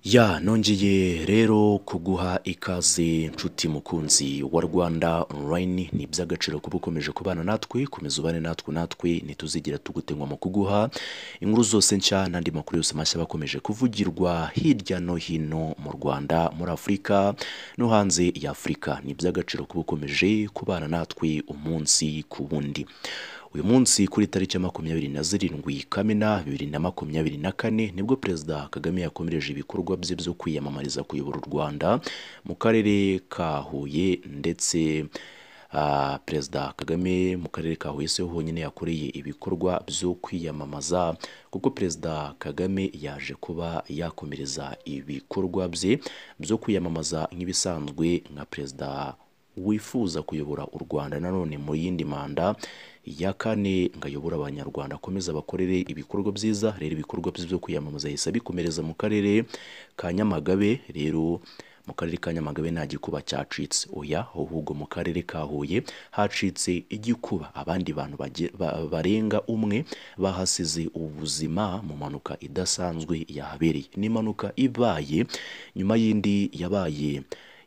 Ya nongeye rero kuguha ikaze nshuti mukunzi wa Rwanda online ni iby'agaciro kuba ukomeje kubana natwe komeza ubane natwe natwe ntituzigira tugutengwa mu kuguha inkuru zose nshya n'andi makuru yose mashya bakomeje kuvugirwa hirya no hino mu Rwanda muri Afurika no hanze ya Afurika ni iby'agaciro kuba ukomeje kubana natwe umunsi ku wundi uyu munsi kuri tariki ya makumyabiri na zirindwi kamena bibiri na makumyabiri na kane nibwo perezida kagame yakomereje ibikorwa bye byo kwiyamamariza kuyobora u rwanda mu karere ka huye ndetse ah, perezida kagame mu karere ka huye siho honyine yakoreye ibikorwa byo kwiyamamaza kuko perezida kagame yaje kuba yakomereza ibikorwa bye byo kwiyamamaza nk'ibisanzwe nka perezida wifuza kuyobora u Rwanda nanone mu yindi manda ya kane ngayobora abanyarwanda akomeza bakorere ibikorwa byiza rero ibikorwa bye byo kwiyamamaza yahise abikomereza mu karere ka Nyamagabe rero mu karere ka Nyamagabe nta gikuba cyacitse oya ahubwo mu karere ka Huye hacitse igikuba abandi bantu bage- ba- barenga umwe bahasize ubuzima mu mpanuka idasanzwe yahabereye ni impanuka ibaye nyuma y'indi yabaye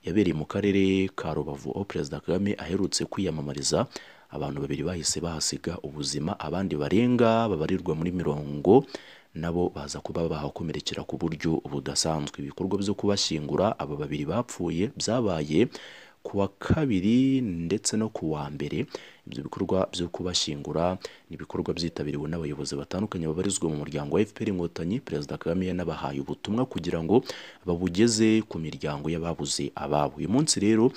yabereye mu karere ka rubavu aho perezida kagame aherutse kwiyamamariza abantu babiri bahise bahasiga ubuzima abandi barenga babarirwa muri mirongo nabo baza kuba bahakomerekera ku buryo budasanzwe ibikorwa byo kubashyingura aba babiri bapfuye byabaye ku wa kabiri ndetse no ku wa mbere ibyo bikorwa byo kubashyingura ni ibikorwa byitabiriwe n'abayobozi batandukanye babarizwa mu muryango wa FPR Inkotanyi Perezida Kagame yanabahaye ubutumwa kugira ngo babugeze ku miryango y'ababuze ababo uyu munsi rero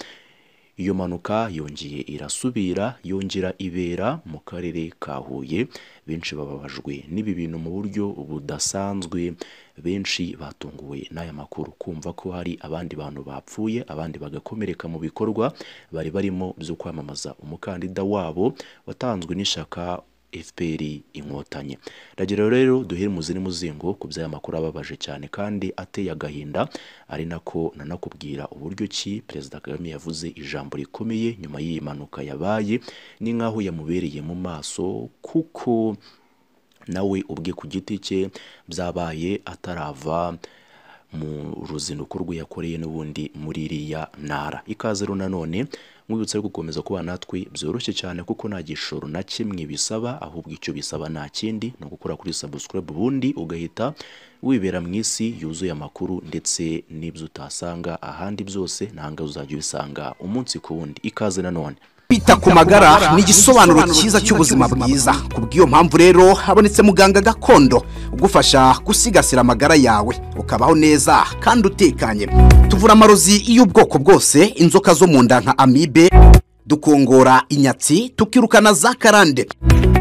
iyo mpanuka yongeye irasubira yongera ibera mu karere ka Huye benshi bababajwe n'ibi bintu mu buryo budasanzwe benshi batunguwe n'aya makuru kumva ko hari abandi bantu bapfuye abandi bagakomereka mu bikorwa bari barimo byo kwamamaza umukandida wabo watanzwe n'ishyaka FPR inkotanyi ndagira rero duhere mu ziri muzingo ku by'aya makuru ababaje cyane kandi ateye agahinda ari nako nanakubwira uburyo ki perezida Kagame yavuze ijambo rikomeye nyuma y'iyi mpanuka yabaye ni nk'aho yamubereye mu maso kuko nawe ubwe ku giti cye byabaye atarava mu ruzinduko rwe yakoreye n'ubundi muri iriya ntara ikaze rero nanone mwibutse gukomeza kuba natwe byoroshye cyane kuko nta gishoro na kimwe bisaba ahubwo icyo bisaba nta kindi ni ugukora kuri subscribe ubundi ugahita wibera mu isi yuzuye amakuru ndetse n'ibyo utasanga ahandi byose ntahangahe uzajya ubisanga umunsi ku wundi ikaze nanone Kwita ku magara ni igisobanuro cyiza cy'ubuzima bwiza kubw'iyo mpamvu rero habonetse muganga gakondo ugufasha gusigasira amagara yawe ukabaho neza kandi utekanye tuvura amarozi y'ubwoko bwose inzoka zo mu nda nka amibe dukongora inyatsi tukirukana za karande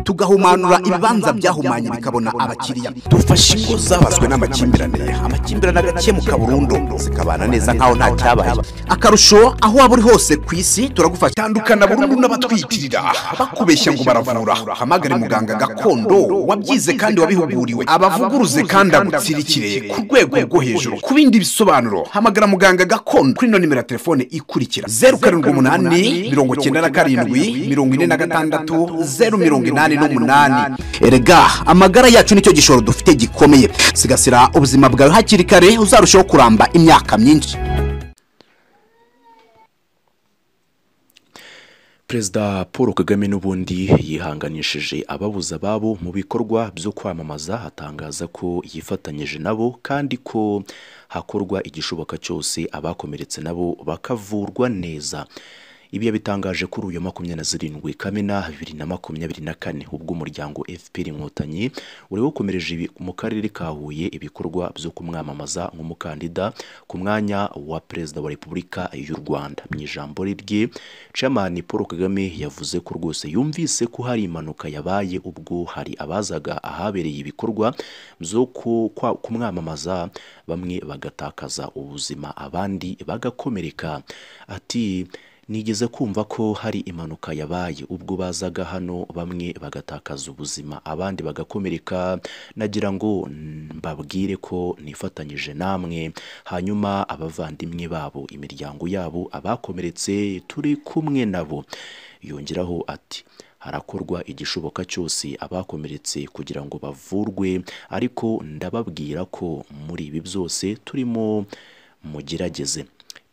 tugahumanura ibibanza byahumanye bikabona abakiriya dufashe ingo zabazwe n'amakimbirane amakimbirane agakemuka burundu zikabana neza nkaho nta cyabaye akarusho aho waba uri hose ku isi turagufasha tandukana burundu n'abatwitirira bakubeshya ngo baravura hamagare muganga gakondo wabyize kandi wabihuguriwe abavuguruze kandi agutsirikire ku rwego rwo hejuru ku bindi bisobanuro hamagara muganga gakondo kuri ino nimero ya telefone ikurikira zeru karindwi umunani mirongo icyenda na karindwi mirongo ine na gatandatu zeru mirongo inani n'umunani erega amagara yacu nicyo gishoro dufite gikomeye sigasira ubuzima bwawe hakiri kare uzarushaho kuramba imyaka myinshi Perezida Paul Kagame n'ubundi yihanganishije ababuze ababo mu bikorwa byo kwamamaza atangaza ko yifatanyije nabo kandi ko hakorwa igishoboka cyose abakomeretse nabo bakavurwa neza ibi yabitangaje kuri uyu wa makumyabiri na zirindwi kamena bibiri na makumyabiri na kane ubwo umuryango FPR inkotanyi wari wakomereje ibi- mu karere ka Huye ibikorwa byo kumwamamaza nk'umukandida ku mwanya wa perezida wa repubulika y'u Rwanda mu ijambo rye Chairman Paul Kagame yavuze ko rwose yumvise ko hari impanuka yabaye ubwo hari abazaga ahabereye ibikorwa byo ku- kwa- kumwamamaza bamwe bagatakaza ubuzima abandi bagakomereka ati nigeze kumva ko hari impanuka yabaye ubwo bazaga hano bamwe bagatakaza ubuzima abandi bagakomereka nagira ngo mbabwire ko nifatanyije namwe hanyuma abavandimwe babo imiryango yabo abakomeretse turi kumwe nabo yongeraho ati harakorwa igishoboka cyose abakomeretse kugira ngo bavurwe ariko ndababwira ko muri ibi byose turimo mugerageze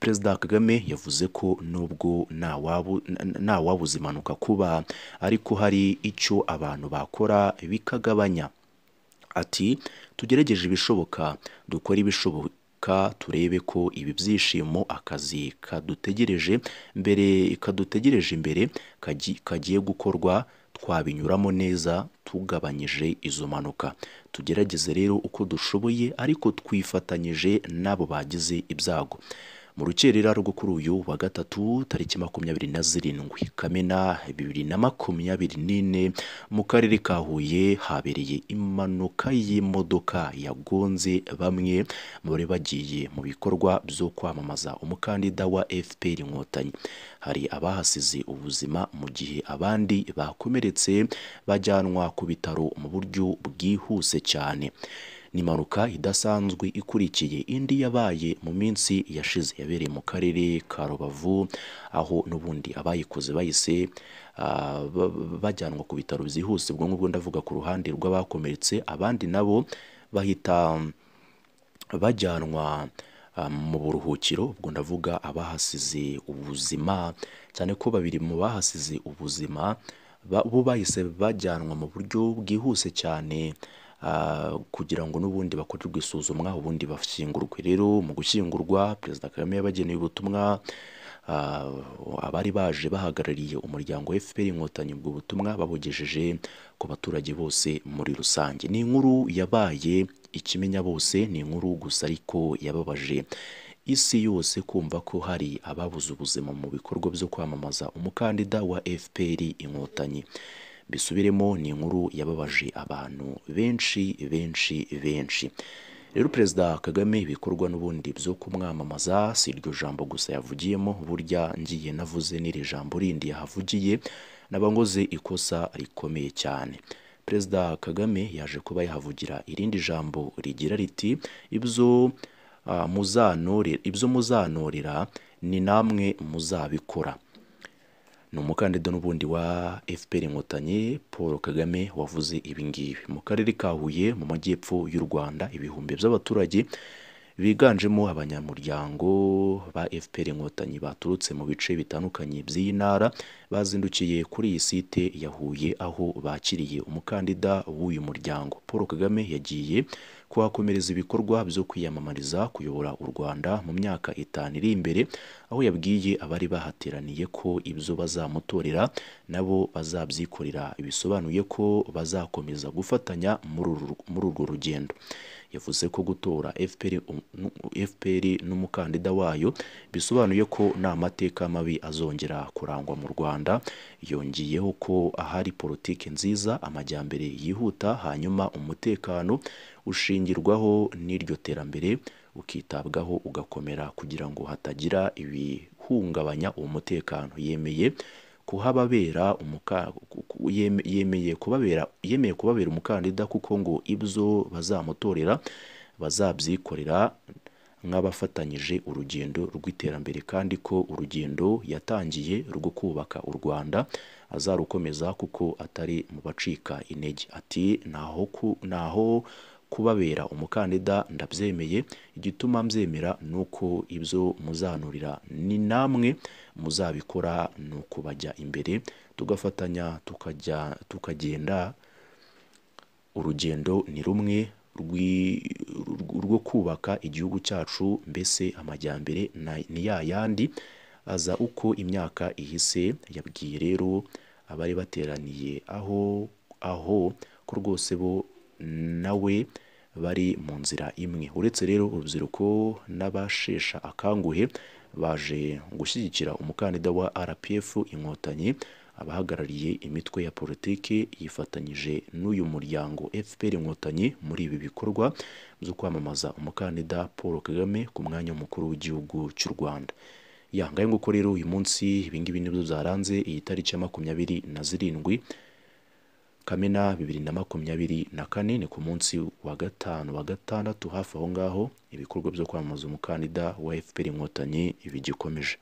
perezida kagame yavuze ko nubwo ntawabuze impanuka kuba ariko hari icyo abantu bakora bikagabanya ati tugerageje ibishoboka dukore ibishoboka turebe ko ibi byishimo akazi kadutegereje mbere kadutegereje imbere kagiye gukorwa twabinyuramo neza tugabanyije izo mpanuka tugerageze rero uko dushoboye ariko twifatanyije n'abo bagize ibyago mu rukerera rwo kuri uyu wa gatatu tariki makumyabiri na zirindwi kamena bibiri na makumyabiri n'ine mu karere ka huye habereye impanuka y'imodoka yagonze bamwe bari bagiye mu bikorwa byo kwamamaza umukandida wa fpr inkotanyi hari abahasize ubuzima mu gihe abandi bakomeretse bajyanwa ku bitaro mu buryo bwihuse cyane ni impanuka idasanzwe ikurikiye indi yabaye mu minsi yashize yabereye mu karere ka rubavu aho n'ubundi abayikoze bahise bajyanwa ku bitaro byihuse ubwo ngubwo ndavuga ku ruhande rw'abakomeretse abandi nabo bahita bajyanwa mu buruhukiro ubwo ndavuga abahasize ubuzima cyane ko babiri mu bahasize ubuzima bo bahise bajyanwa mu buryo bwihuse cyane kugira ngo n'ubundi bakorerwe isuzumwa ubundi bashyingurwe rero mu gushyingurwa perezida kagame yabageneye ubutumwa abari baje bahagarariye umuryango wa fpr inkotanyi ubwo butumwa babugejeje ku baturage bose muri rusange ni inkuru yabaye ikimenya bose ni inkuru gusa ariko yababaje isi yose kumva ko hari ababuze ubuzima mu bikorwa byo kwamamaza umukandida wa fpr inkotanyi bisubiremo ni inkuru yababaje abantu benshi benshi benshi rero perezida kagame ibikorwa n'ubundi byo kumwamamaza si iryo jambo gusa yavugiyemo burya ngiye navuze n'iri jambo rindi yahavugiye n'abangoze ikosa rikomeye cyane perezida kagame yaje kuba yahavugira irindi jambo rigira riti ibyo ibyo muzanorera ni namwe muzabikora ni umukandida n'ubundi wa fpr inkotanyi paul kagame wavuze ibingibi mu karere ka huye mu majyepfo y'u rwanda ibihumbi by'abaturage biganjemo abanyamuryango ba fpr inkotanyi baturutse mu bice bitandukanye by'iyi ntara bazindukiye kuri iyi site ya huye aho bakiriye umukandida w'uyu muryango paul kagame yagiye kuhakomereza ibikorwa byo kwiyamamariza kuyobora u Rwanda mu myaka itanu iri imbere aho yabwiye abari bahateraniye ko ibyo bazamutorera nabo bazabyikorera bisobanuye ko bazakomeza gufatanya muri urwo rugendo yavuze ko gutora FPR n'umukandida wayo bisobanuye ko nta mateka mabi azongera kurangwa mu Rwanda yongeyeho ko ahari politiki nziza amajyambere yihuta hanyuma umutekano ushingirwaho n'iryo terambere ukitabwaho ugakomera kugira ngo hatagira ibihungabanya uwo mutekano yemeye kuhababera yemeye kubabera yemeye kubabera umukandida kuko ngo ibyo bazamutorera bazabyikorera nk'abafatanyije urugendo rw'iterambere kandi ko urugendo yatangiye rwo kubaka u Rwanda azarukomeza kuko atari mu bacika intege ati ntaho ntaho kubabera umukandida ndabyemeye igituma mbyemera ni uko ibyo muzanurira ni namwe muzabikora ni ukubajya imbere tugafatanya tukajya tukagenda urugendo ni rumwe rwo kubaka igihugu cyacu mbese amajyambere ni ya yandi aza uko imyaka ihise yabwiye rero abari bateraniye aho aho ko rwose bo nawe bari mu nzira imwe uretse rero urubyiruko n'abashesha akanguhe baje gushyigikira umukandida wa rpf inkotanyi abahagarariye imitwe ya politiki yifatanyije n'uyu muryango fpr inkotanyi muri ibi bikorwa byo kwamamaza umukandida paul kagame ku mwanya w'umukuru w'igihugu cy'u rwanda yangaye nguko rero uyu munsi ibingibi nibyo byaranze iyi tariki ya makumyabiri na zirindwi kamena bibiri na makumyabiri na kane ni ku munsi wa gatanu wa gatandatu hafi aho ngaho ibikorwa byo kwamamaza umukandida wa fpr inkotanyi bigikomeje